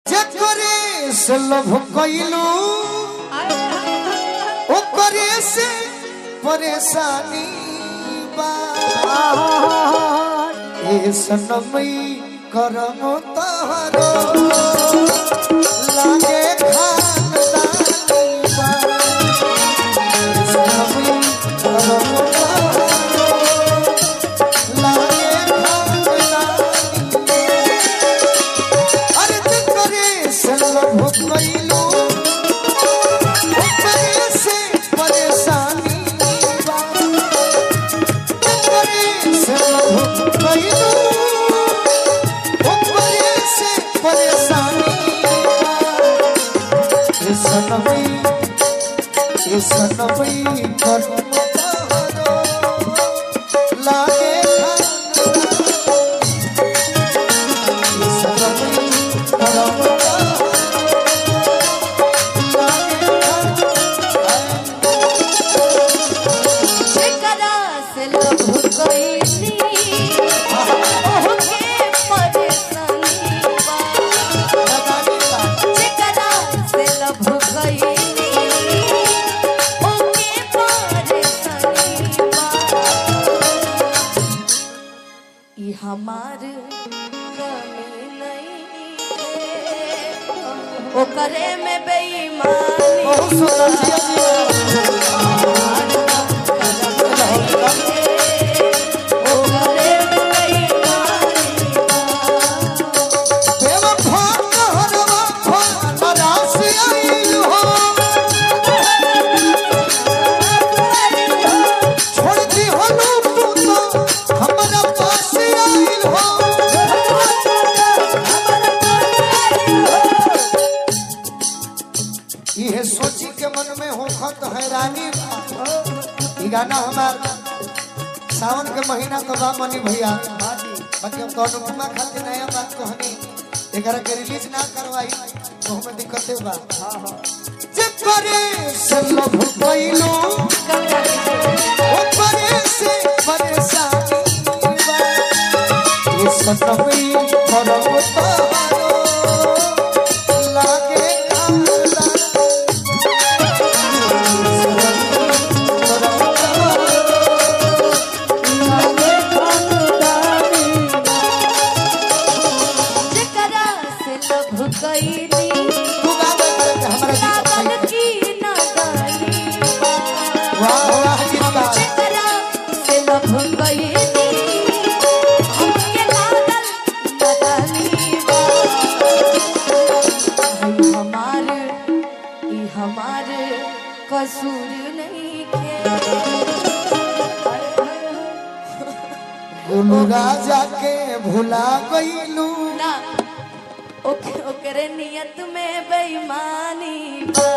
जकरे से लभ कइलू ओकरे से परेशानी बा ए सनमई करम तहरो लागे खानदानी बा ए सनमई करम तहरो लागे खानदानी बा अरे करे से लभ कइलू ओकरे से परेशानी बा करे से लभ कइलू ओकरे से परेशानी बा ए सनमई ए सनमई करम तहरो लागे खानदानी सनमई करम तहरो लागे जेकरा से लभ कइली ओहके परेशानी बा खानदानी बा जेकरा से लभ कइली ओके परेशानी बा ई हमार कमी नहीं है ओकरे में बेईमानी बहुत सुंदर जिया जिया बेवफा कहरवा फलरा से आइल हो छोड़ दी हनु तू तो हमरा पास आइल हो इहे सोची के मन में होखत हैरानी बा। ई गाना हमार सावन के महीना तो बा मनी भैया बाकी हम तो अनुपमा खातिर नया बात कहनी एकरा के रिलीज ना करवाई तो हमें दिक्कते बा जे करे से लभ कइलो ओ करे से परेशानी बा ये सतमई करम तहारो लागे काला जेकरा से लभ कइली तू गावे करे के हमरा लागल गीत की नदानी बा वाह वाह गीतकार जेकरा से लभ कइली हमके लागल नदानी बा ई हमार ई हमार कसूर नहीं के गुरु राजा के भुला गईलू ना ओके ओकरे नियत में बेईमानी बा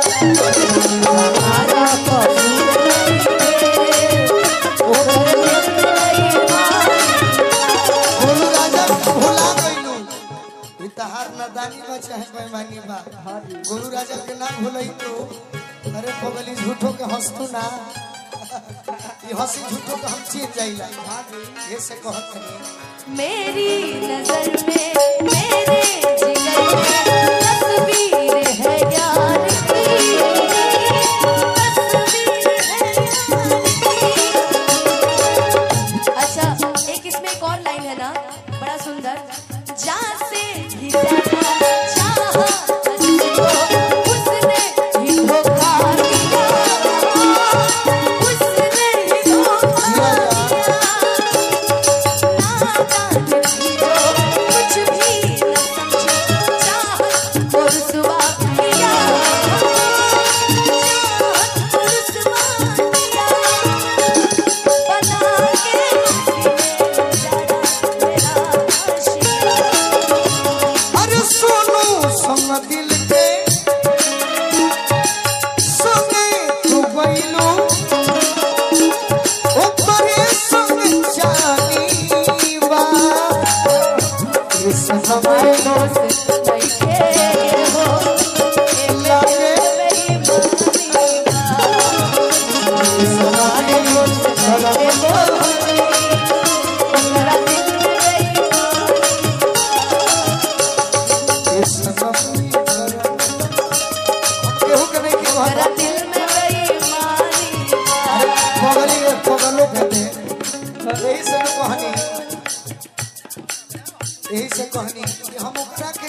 हमारा कसूर नहीं ओकरे नियत में बेईमानी गुरु राजा के भुला गईलू ई तहार नदानी बा चाहे बेईमानी बा गुरु राजा के ना भुलई तो अरे पगली झूठो के हंसतू ना ई हंसी झूठो के हम चीन जाइला ये से कहत नहीं मेरी नजर में मेरे जिगर में तस्वीर है यार की तस्वीर है यार की अच्छा एक इसमें एक और लाइन है ना बड़ा सुंदर जा से भी ज्यादा चाहा मुझको उसने ही धोखा दिया उसने ही धोखा दिया कुछ भी न समझे चाहत और सुबह किया चाहत और सुबह किया बना के मेरा आशिया अरे सोनू संग दिल के संगे तू गईलू ऊपरे संग जानी बा इस समय दोस्त बैठे हो ए मेरे बेईमानी इस समय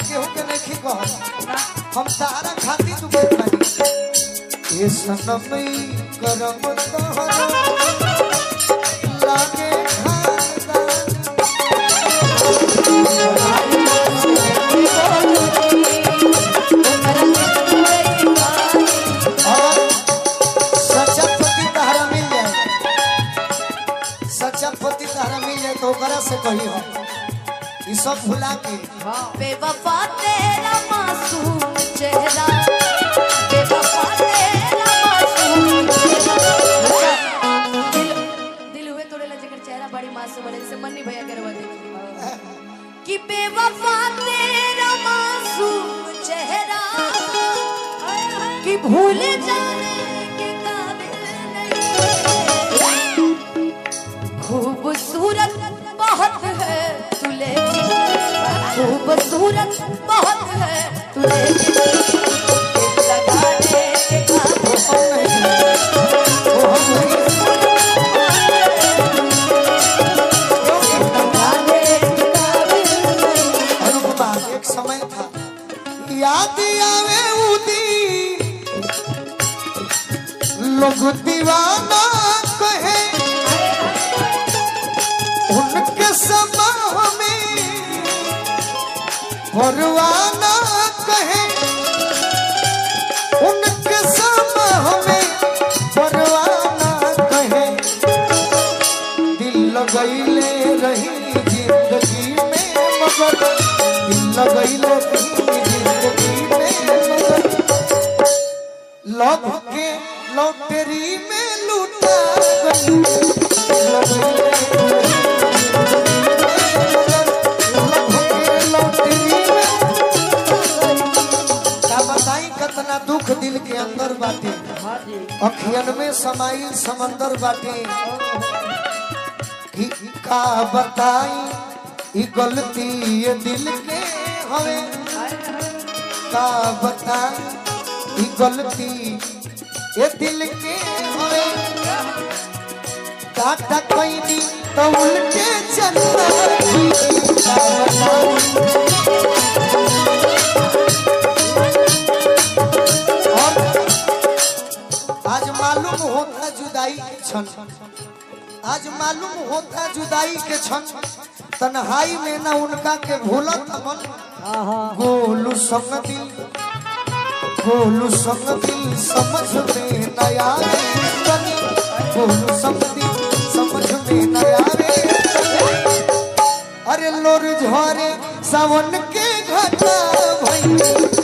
केहू के नहीं कह हम तारा खाती तू के पानी ये सनमई करम तोहरा लागे खानदान और सच्चा पति तहरा मिल जाए सच्चा पति तहरा मिल जाए तो ओकरा से कही हो ये सब भुला के बेवफा तेरा मासूम चेहरा बेवफा तेरा मासूम चेहरा दिल दिल हुए तोड़े ला जेकर चेहरा बड़ी मासूम है जैसे मन्नी भैया के रवा देखी कि बेवफा तेरा मासूम चेहरा कि भूल जाने के काबिल नहीं खूबसूरत बहुत है तू लेकिन खूबसूरत बहुत है तू लेकिन लगाने के काबिल हम नहीं वो हम नहीं लगाने के काबिल नहीं अनुपमा एक समय था याद आवे उदी लोग दीवाना कहे उनके समा में परवाना कहे उनके समा में परवाना कहे दिल लगैले रही जिंदगी में मगर दिल लगैले रही जिंदगी में मगर लव के लॉटरी में लूटा गई लगैले रही लव के लॉटरी में का बताई कतना दुख दिल के अंदर बाटे अखियन में समाइल समंदर बाटे कि का बताई ई गलती ये दिल के हवे का बताई ई गलती ये दिल के हवे काटा कैनी तो उल्टे चलता का बताई और आज मालूम होता जुदाई के क्षण आज मालूम होता जुदाई के क्षण तन्हाई में न उनका के भूलत मन गोलू संग दिल गोलू संग दिल समझ में न आवे तनी गोलू संग दिल समझ में न आवे अरे लोर झरे सावन के घटा भई